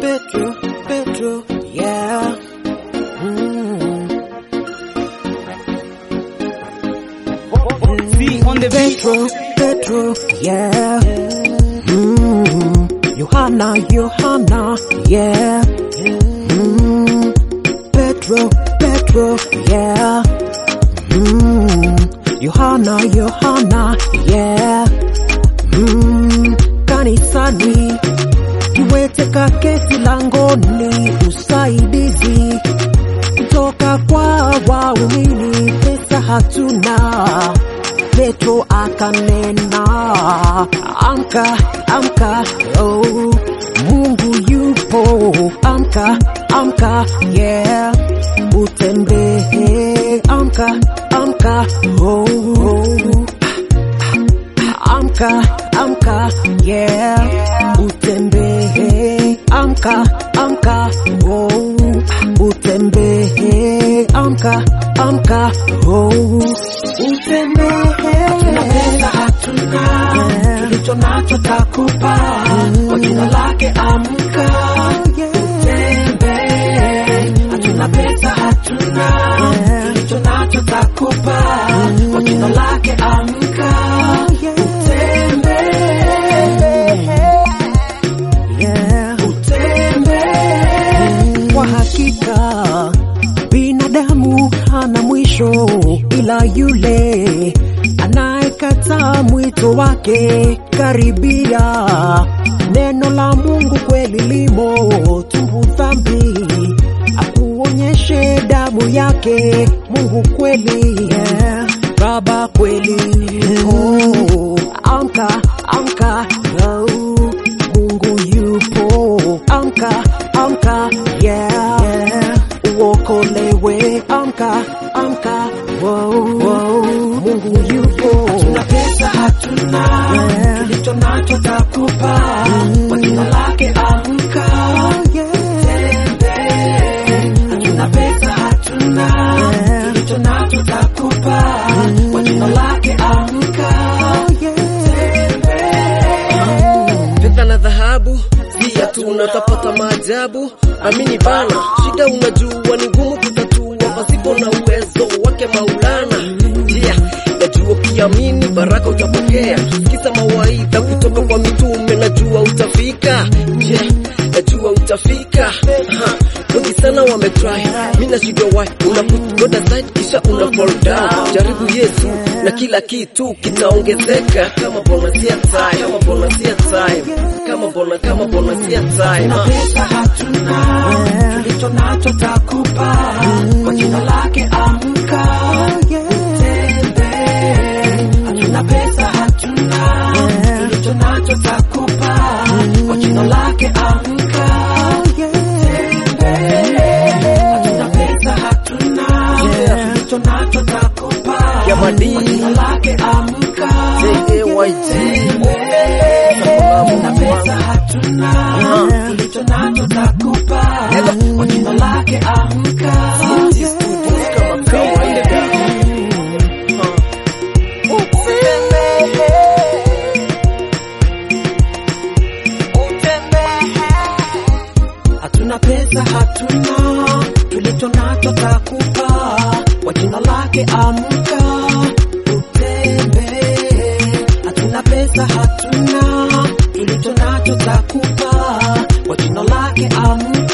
Petro, Petro, yeah. Mm. See on the beat. Petro, Petro, yeah. Mm. Johanna, Johanna, yeah. Mm. Petro, Petro, yeah. Mm. Johanna, Johanna, yeah. Mm. Kanisani tuweteka kesi langoni, usaidizi kutoka kwa waumini, pesa hatuna. Petro akanena, amka, amka, oh, Mungu yupo, amka, amka, yeah, utembee, amka, amka, oh, oh. Amka, amka, yeah, utembee, amka, amka, oh, utembee, amka, amka, oh, utembee. Hatuna pesa, hatuna tulicho nacho takupa kwa jina lake amka tembee. Hatuna pesa, hatuna tulicho nacho takupa kwa jina lake amka Yeah. tembee. Kwa hakika binadamu hana mwisho, ila yule anayekataa mwito wake karibia. Neno la Mungu kweli limo, tubu dhambi, akuonyeshe damu yake. Mungu kweli, yeah. Baba kweli, oh, amka amka, oh, Mungu yupo, amka amka, yeah, yeah. uokolewe, amka amka, wow, wow. Mungu yupo, Hatuna pesa, hatuna Yeah. tulicho nacho takupa kwa jina lake amka yeah, tembee. Hatuna pesa, hatuna Yeah. tulicho nacho takupa kwa jina lake amka Fedha na dhahabu si hatuna, utapata maajabu. Amini bana, shida unajua ni ngumu kutatua pasipo na uwezo wake Maulana. Yeah, najua ukiamini baraka utapokea, kisa mawaidha kutoka kwa mitume, najua utafika. Yeah, najua utafika. Ha, wengi sana wametry, mimi nashindwa why. Una put God aside kisha una fall down. Jaribu Yesu na kila kitu kitaongezeka, kama bonus ya time, kama bonus ya time, kama bona, kama bonus ya time. Hatuna pesa, hatuna tulicho nacho takupa kwa jina lake amka tembee. Hatuna pesa, hatuna tulicho nacho takupa kwa jina lake amka Hatuna pesa, hatuna tulicho nacho takupa Ya madini. kwa jina lake amka JAYG. Hatuna pesa, hatuna tulicho nacho takupa kwa jina lake amka Studios kama kawaida. Hatuna pesa, hatuna tulicho nacho takupa kwa jina lake amka utembee. Hatuna pesa, hatuna tulicho nacho takupa kwa jina lake amka